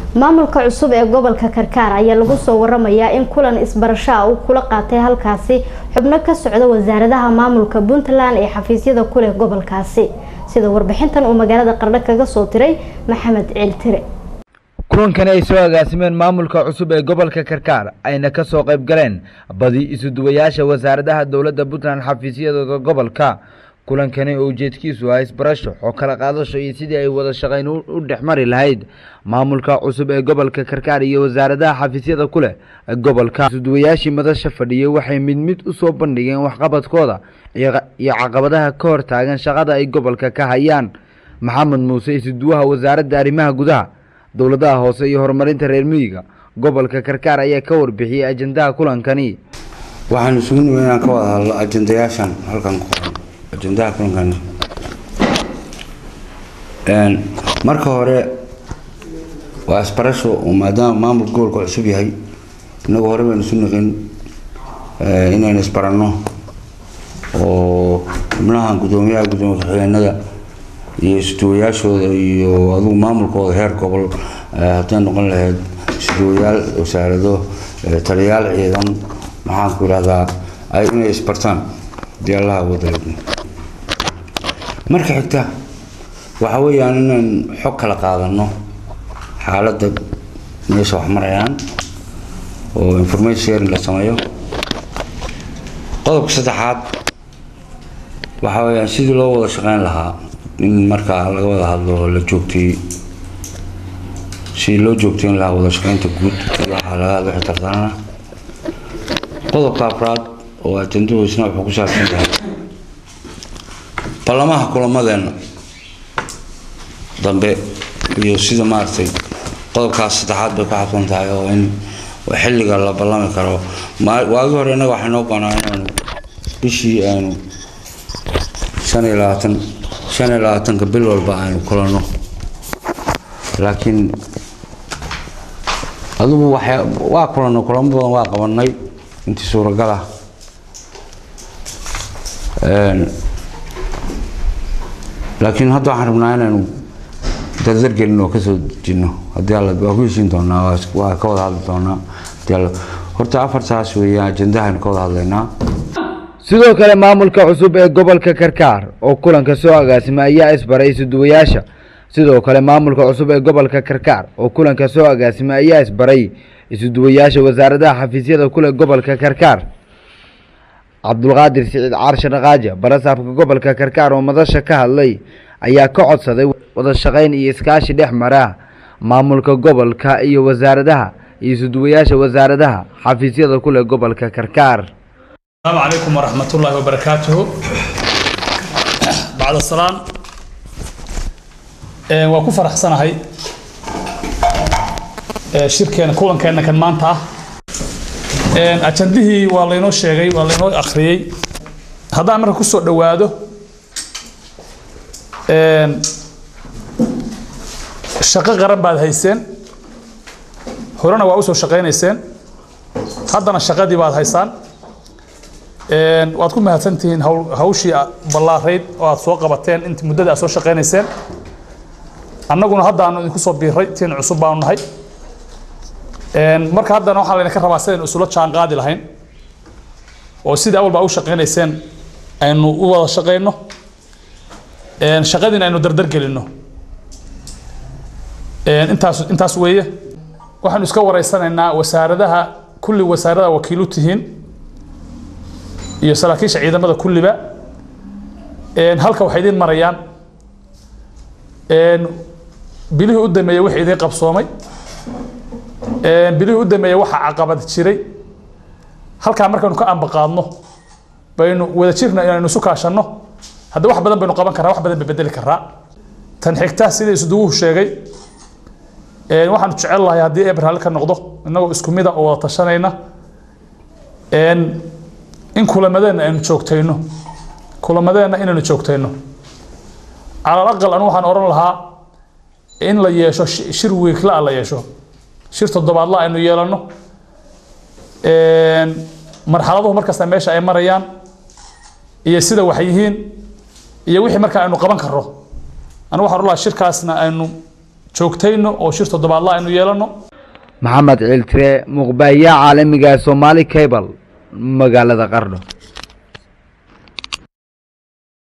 maamulka cusub ee gobolka karkaar ayaa lagu soo waramayaa in kulan isbarasho ah uu kula qaatay halkaasi xubno ka socda wasaaradaha maamulka puntland ee xafiisyada ku leh gobolkaasi sida warbixintan uu magaalada qardho kaga soo diray maxamed ciiltire kulankani ay soo agaasimeen maamulka cusub ee gobolka karkaar ayna ka soo qayb galeen badi isuduwayaasha wasaaradaha dowladda puntland xafiisyadooda gobolka kulankani oo ujeedkiisu ah isbarasho oo kala qaadasho iyo sidii ay wada shaqayn u dhex mari lahayd maamulka cusub ee gobolka karkaar iyo wasaaradaha xafiisyada ku leh gobolka isuduwayaashii madasha fadhiyey waxay mid mid u soo bandhigeen waxqabadkooda iyo caqabadaha ka hor taagan shaqada ay gobolka ka hayaan maxamed muuse isuduwaha wasaaradda arrimaha gudaha dowladaha hoose iyo horumarinta reer miyiga gobolka karkaar ayaa ka warbixiyey ajendaha kulankani waxaan isugu nimid inaan ka wada hadlo ajendayaashan halkan ku qoran ajendaha kulankani marka hore waa isbarasho oo maadaama maamulka gobolka cusub yahay inagu hore baynu isu niqin inaynu isbaranno oo xubnaha guddoomiyaha guddoomiye ku-xigeenada iyo isduwayaashooda iyo adugu maamulkooda heer gobol hadday noqon lahayd isduwayaal wasaarado taliyayaal ciidan maxaan ku yidhahdaa ay inay isbartaan dii allaha wadalad marka xigta waxa weeyaan inaan xog kala qaadano xaaladda meesha wax marayaan oo information sharing la sameeyo qodobka saddexaad waxa weeyaan sidii loo wada shaqeyn lahaa in markaa laga wada hadlo la joogtay sidii loo joogtayn lahaa wada shaqeynta guud waxaa laga hadlo xitartaana qodobka afraad oo ajenduhu isna wuxuu ku saabsan yahay ballamaha kulamadeena dambe iyo sida maaragtay qodobkaas saddexaad bay ku xabsan tahay oo in xilliga la ballami karo waagi hore innaga waxay noo banaa inaanu bishii aanu shan iyo labaatan shan iyo labaatanka bil walba aynu kulanno laakiin adugu waxya waa kulanno kulamo badan waa qabanay intii suuragal ah laakiin hadda waxaan rabnaa inaynu dardargelin oo kasoo dejinno haddii alla waa ku heshiin doonaa waa ka wada hadli doonaa haddii alla horta afartaas weeyaan ajendahaynu ka wada hadlaynaa sidoo kale maamulka cusub ee gobolka karkaar oo kulanka soo agaasimay ayaa isbaray isuduwayaasha sidoo kale maamulka cusub ee gobolka karkaar oo kulanka soo agaasimay ayaa isbaray isuduwayaasha wasaaradaha xafiisyada kuleh gobolka karkaar cabdulqaadir siciid caarshe dhaqaaja barasaabka gobolka karkaar oo madasha ka hadlay ayaa ka codsaday wada shaqayn iyo iskaashi dhex mara maamulka gobolka iyo wasaaradaha iyo isuduwayaasha wasaaradaha xafiisyada kuleh gobolka karkaar السلام عليكم ورحمة الله وبركاته بعد السلام waa ku faraxsanahay shirkeena kulankeena kan maanta ah ajandihii waa laynoo sheegay waa laynoo akhriyey haddaan marka kusoo dhowaado shaqo qaran baad hayseen horena waa usoo shaqaynayseen haddana shaqadii baad haysaan waad ku mahadsantihiin hawshii ballaarayd oo aad soo qabateen intii muddada aad soo shaqaynayseen annaguna haddaanu idinku soo biiray tiin cusub baanu nahay marka haddana waxaa laydinka rabaa sidaynu isula jaan qaadi lahayn oo sidii awal baa u shaqaynayseen aynu u wada shaqayno shaqadiina aynu dardar gelinno intaas intaas weeye waxaanu iska wareysanaynaa wasaaradaha kulli wasaarada wakiilu tihiin iyo saraakiisha ciidamada kulliba halka waxay idiin marayaan bilihii u dameeyey wixii idiin qabsoomay bilihii u dameeyey waxaa caqabad jiray halkaa markaynu ka ambaqaadno baynu wada jirna inaynu isu kaashanno hadda wax badan baynu qaban karaa wax badan bay bedeli karaa tan xigta sida isduwuhu sheegay waxaanu jecel lahay haddii eber halli ka noqdo innagoo isku mida oo wada tashanayna in kulamadeena aynu joogtayno kulamadeena inaynu joogtayno calal aqal anu waxaan odhan lahaa in la yeesho shir wiikla la yeesho shir toddobaadla aynu yeelano marxaladuhu markasta meesha ay marayaan iyo sida wax yihiin iyo wixii markaa aynu qaban karro anu waxaan odhan lahaa shirkaasna aynu joogtayno oo shir toddobaadla aynu yeelano maxamed ciiltire muqbaahiyaha caalamiga ee soomaali cable magaalada qardho